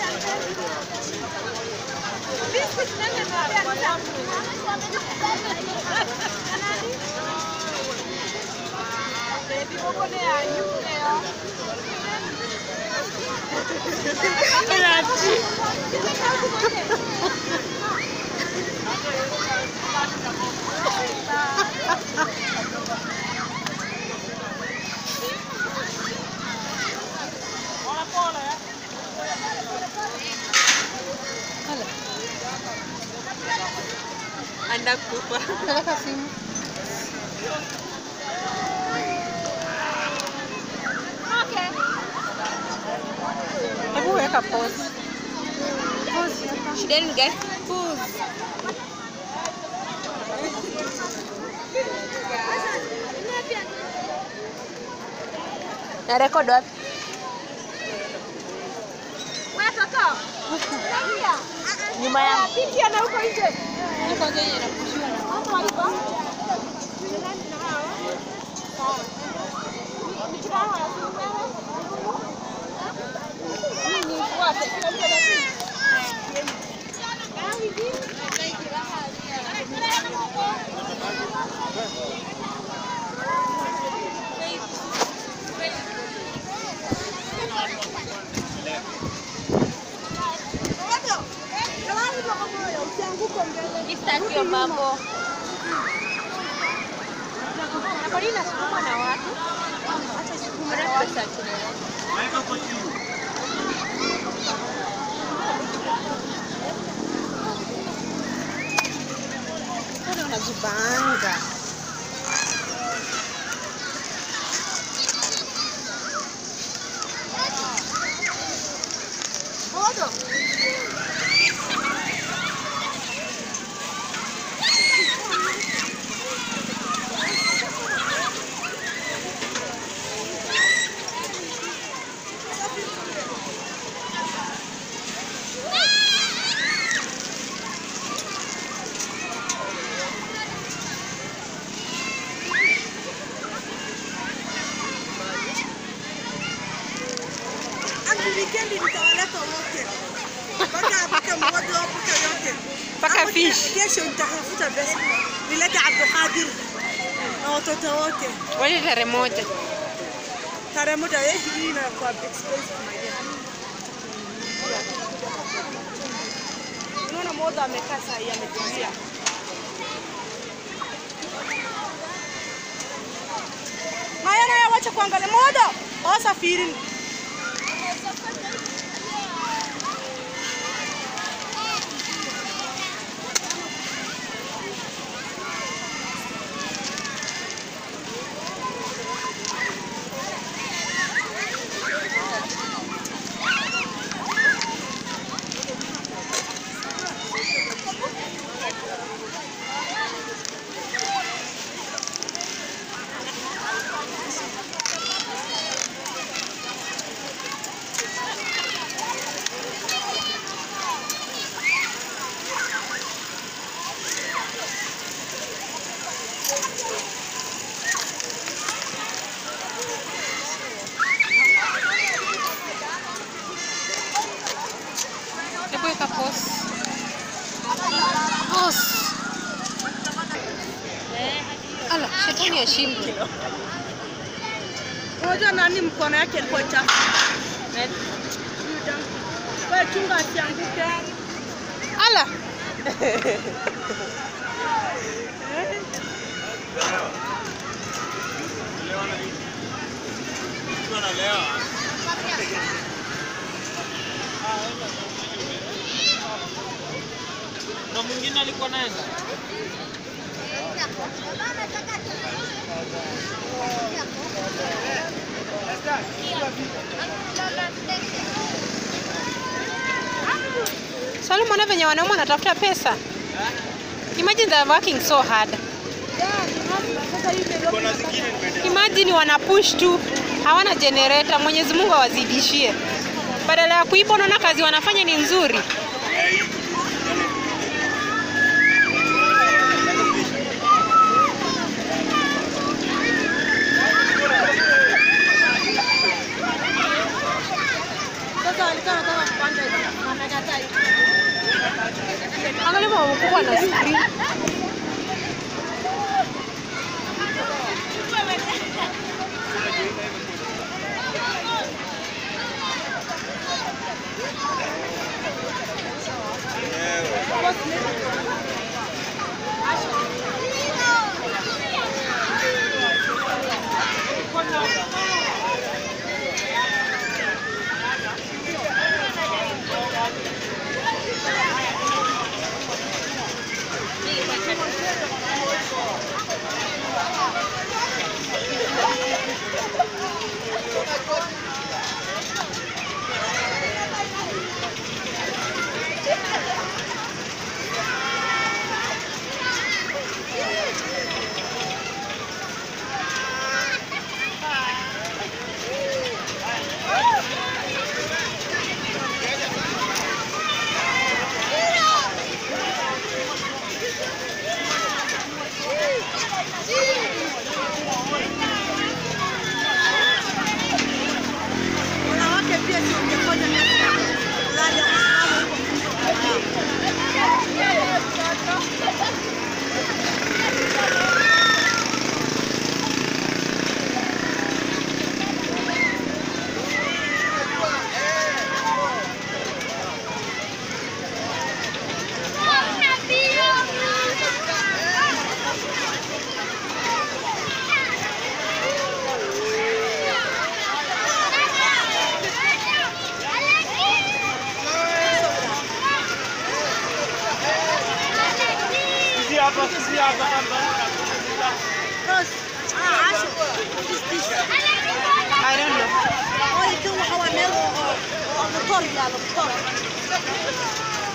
Anakufa. Peleka simu. Hebu weka pause. Pause hapa. Shida yenu ni gani? Pause. Na record wapi? Nyuma yangu. Hii kwanza yenye inakushiwa na Sitaki hiyo mambo. Na kwa nini nasukumwa na watu? Acha isukumwe na watu. Mbona unajibanga? Hadi weekend nitawaleta wote. Mpaka apike mmoja apike yote. Mpaka Hapo fish. Kesho nitafuta pesa. Nilete Abdulkadir na watoto wote. Wale tarehe moja. Tarehe moja eh, hii inakuwa expensive my dear. Unaona moja amekaa saa hii ametulia. Maya naye wacha kuangalia moja. Wasafiri. Hebu weka pause. Pause. Ala, shetani ashindwe. Unajua nani mkono yake ilikuwa chafu? Wewe chunga asianguke. Ala. Na mwingine alikuwa naenda. Swali mwana venye wanaume wanatafuta pesa. Imagine they're working so hard. Imagine wana push tu, hawana generator. Mwenyezi Mungu awazidishie. Badala ya kuiba, unaona kazi wanafanya ni nzuri. Sasa alikuwa anataka kupanda hivi. hakukuwa na screen. Wanawake pia si ungefanya miaka ya kulala wasimame huko Sisi hapa, sisi hapa hapa. Rose, ah, Asho, what is this? I don't know. Oh, kan waxa waa meel oo oo motor yaalo motor